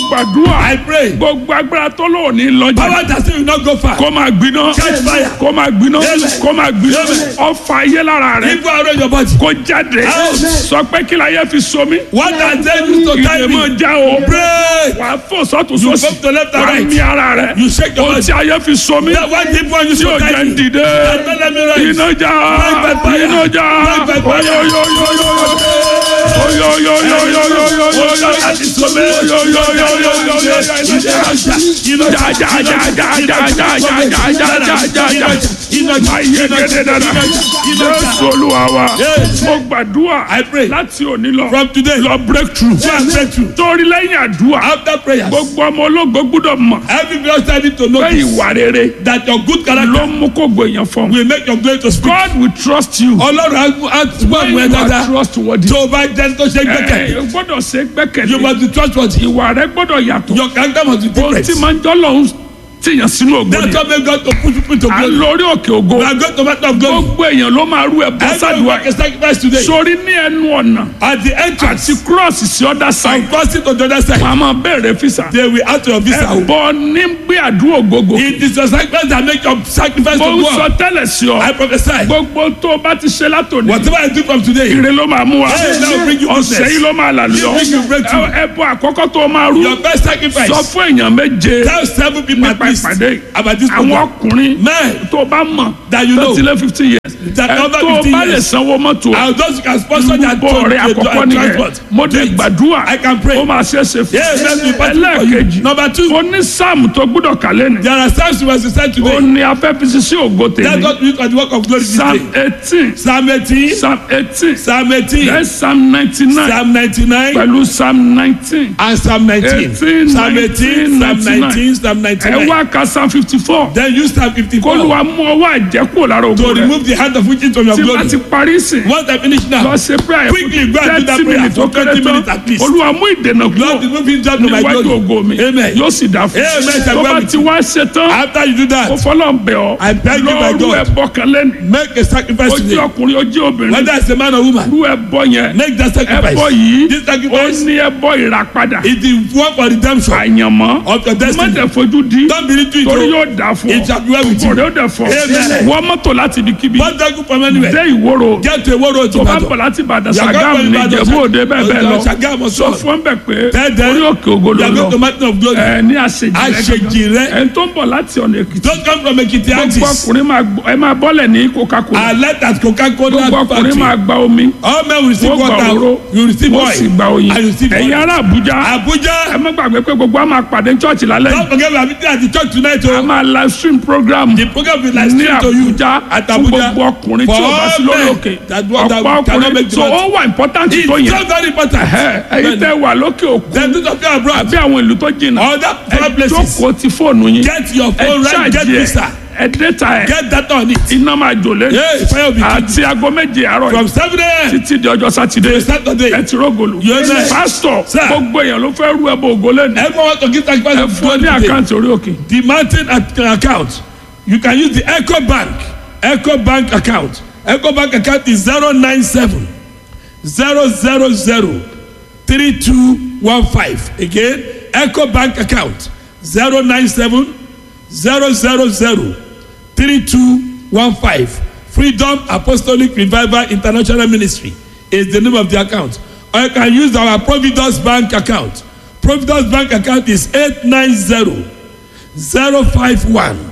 gbàdúrà I pray. gbogbo agbára tó lò ní lọ́jà Power that say you not go far. kó máa gbiná Catch fire. kó máa gbiná Amen. kó máa gbiná Amen. ọfà ayé lára rẹ Evil arrow in your body. kó jáde Amen. sọ pé kí la yẹ fi so mí What has they used to tie ìdè me? mọ̀ já o Pray. wà á fò sọ́tún You sósì go to left and wà á right. mí ara rẹ You shake your ohun body. tí ayé fi so mí That one deep one used tí to o tie jẹ́ ń me. dìde That don't let me rise. iná já Break by fire. iná já Break by fire. Jésù Olúwa wa mo gbàdúrà I pray. láti òní lọ From today, lọ breakthrough go and breakthrough. torí lẹ́yìn àdúrà After prayers, gbogbo ọmọ ológo gbúdọ̀ mọ̀ every believer need to know pé this, ìwà rere that your good ló character mú kó gbèyàn fún will make your glory to speak. God will trust you Ọlọ́run á á gbọ́ when àwọn ẹ̀ you are dáadáa. trustworthy. Tó o bá jẹ́ tó ṣe Ẹ gbẹ́kẹ̀lé, ẹ gbọ́dọ̀ ṣe you gbẹ́kẹ̀lé must be trustworthy. ìwà rẹ gbọ́dọ̀ yàtọ̀ Your character must be ohun tí different. máa ń jọ́ lọ́hún tìyàn sínú ògo That's ni what make God to push people to à ń glory. lórí òkè ògo We are going to matter of glory. gbogbo èèyàn ló máa rú ẹ bọ́ Everyone sádùá make a sacrifice today. sórí ní ẹnu ọ̀nà At the entrance, àti kírọ́ọ̀sì sí ọ̀dà sáì I'm crossing to the other side. wọn a máa bẹ̀rẹ̀ fìsà They will ask your visa. ẹ̀bọ ní gbé àdúrà gbogbo It is your sacrifice that make your sacrifice mo to ń sọ God. tẹ́lẹ̀ sí ọ I prophesy. gbogbo tó o bá ti ṣe látòní Whatever I do from today, ire ló máa mú wa Hey, that will bring you ọ̀sẹ̀ goodness. yìí ló máa là lọ bring you breakthrough. ẹbọ àkọ́kọ́ tó o máa rú your best sacrifice. sọ fún èèyàn méje Tell seven people at nípa least ìpàdé about this àwọn program. ọkùnrin Men tó o bá mọ̀ that you know tó ti lé fifty years that ẹ over tó o 15 bá lè years. sanwó mọ́tò and those who can sponsor their bọ́ ọ̀rẹ́ àkọ́kọ́ nìyẹn transport. mo dé gbàdúrà I can pray. ó máa ṣe é ṣe fún Yes, let's be possible for you. ẹlẹ́ẹ̀kejì Number two, ó ní sáàmù tó gbúdọ̀ kálẹ̀ ni there are psalms you must recite ó today. ní afẹ́fisí sí ògo That's tèmi what we use for the work of glory this psalm day. eighteen Psalm 18, psalm eighteen Psalm 18, then psalm ninety nine Psalm 99, pẹ̀lú psalm nineteen and Psalm 19. 18, Psalm 18, Psalm 99. 19, Psalm ẹ 99. wá ka psalm fifty four Then use Psalm 54 kólúwa mú ọwọ́ àjẹkù lára to ògo rẹ remove the hand of witches from your tí bá glory. ti parí sìn Once I finish lọ now, ṣe prayer Quickly go and do that thirty prayer minutes ó for kéré 20 tán minutes at least. olúwa mú ìdènà Lord, kúrò remove him down to my níwájú glory. ògo mi Amen. yóò sì dá fún Amen. tó bá ti wá ṣe tán After you do ó that, fọlọ́ bẹ̀ ọ́ I beg you by lọ́ọ́rù God. ẹ̀bọ kan lẹ́nu make a sacrifice ó jẹ́ today. ọkùnrin ó jẹ́ obìnrin Whether it's a man or woman, rú ẹ̀bọ yẹn make that sacrifice. ẹ̀bọ yìí This ó sacrifice ní ẹ̀bọ ìràpadà is the one for redemption àyànmọ́ of your má destiny. tẹ̀ fojú di Don't believe to torí it. yóò dà fún It shall be well with you. ọ̀rẹ́ ó dẹ̀ fọ́ Amen. wọ́n mọ́tò láti ibikíbi But don't go from anywhere. dé ìwòrò Get to a world road to tó bá battle. bọ̀ láti Ìbàdàn You are Ṣàgámù going ní to Ìbàdàn, Ìjẹ̀bú Òde bẹ́ẹ̀ bẹ́ẹ̀ lọ Ṣàgámù sọ sọ. fún bẹ̀ pé Tell them orí òkè ògo You ló are going to lọ mountain of glory. ẹ ní àṣejì rẹ Àṣejì rẹ. ẹ tó ń bọ̀ láti ọ̀nà Èkìtì Don't come from Ekiti gbogbo Axis. ọkùnrin máa gbọ́- ẹ máa bọ́lẹ̀ ní Coca-Cola I let that Coca-Cola gbogbo ọkùnrin máa factory. gba omi All men will receive wọ́n gba òróró water. You receive wọ́n sì gba oil. oyin And you receive ẹ̀yin oil. ará Àbújá ẹ Abuja. má gbàgbé pé gbogbo a máa pàdé church lálẹ́ Don't forget we are meeting at the church tonight. a Oh. máa live stream program The program will like ní stream to you. Àbújá At fún Abuja. gbogbo ọkùnrin tí For o bá sí all lórí men òkè that do- that ọ̀pọ̀ cannot make ọkùnrin the so matter. ó wà important It's tó yẹn so very important. Ẹ, ẹ̀yin tẹ́ wà lókè òkun Then do something abroad. àbí àwọn ìlú tó jìnnà Other foreign ẹ places. jókòó ti fóònù yín Get your ẹ phone right. Get ṣáàjì ẹ visa. ẹ dẹ́ta ẹ Get that on it. iná máa jò lé Yeah, fire will be kept. àti aago méje àárọ̀ From yìí 7 a.m. títí di ọjọ́ sátidé to Saturday. ẹ ti rógòlù Yes, sir. pásítọ̀ Sir. gbogbo èèyàn ló fẹ́ rú ẹbọ ògo lẹ́nu Everyone want to give sacrifice ẹ of fún ọ God ní today. àkáǹtì orí òkè The mountain ac- account. You can use the Echo Bank. Echo Bank account. Echo Bank account is 097 000 3215. Again, Echo Bank account 097 000 3215. Freedom Apostolic Revival International Ministry is the name of the account. Or you can use our Providence Bank account. Providence Bank account is 890 051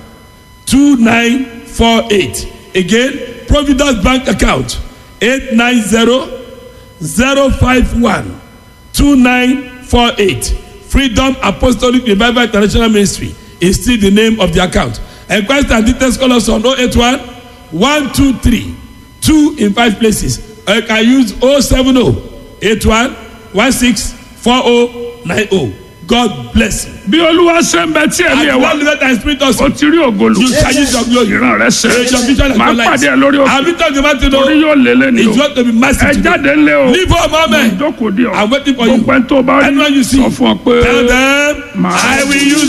2948. Again, Providence Bank account 890 051 2948. Freedom Apostolic Revival International Ministry is still the name of the account. Enquest and details call us on 081 123 2 in 5 places. Or you can use 070 81 16 4090. God bless you. bí olúwa ṣe ń bẹ tí ẹ̀mí ẹ̀ And wá one let and spirit ó also. ti rí ògolo You shall use your glory. ìran rẹ ṣe Your vision and máa your light. pàdé ẹ lórí òkè I'll be talking about you torí know. yóò lé lẹ́nu It's o going to be massive ẹ today. jáde ńlẹ̀ o Leave home, amen. ìjókòó di ọ I'm waiting for you. gbogbo ẹni tó bá rí Anyone you see. sọ fún ọ pé Tell them, Màá- I will use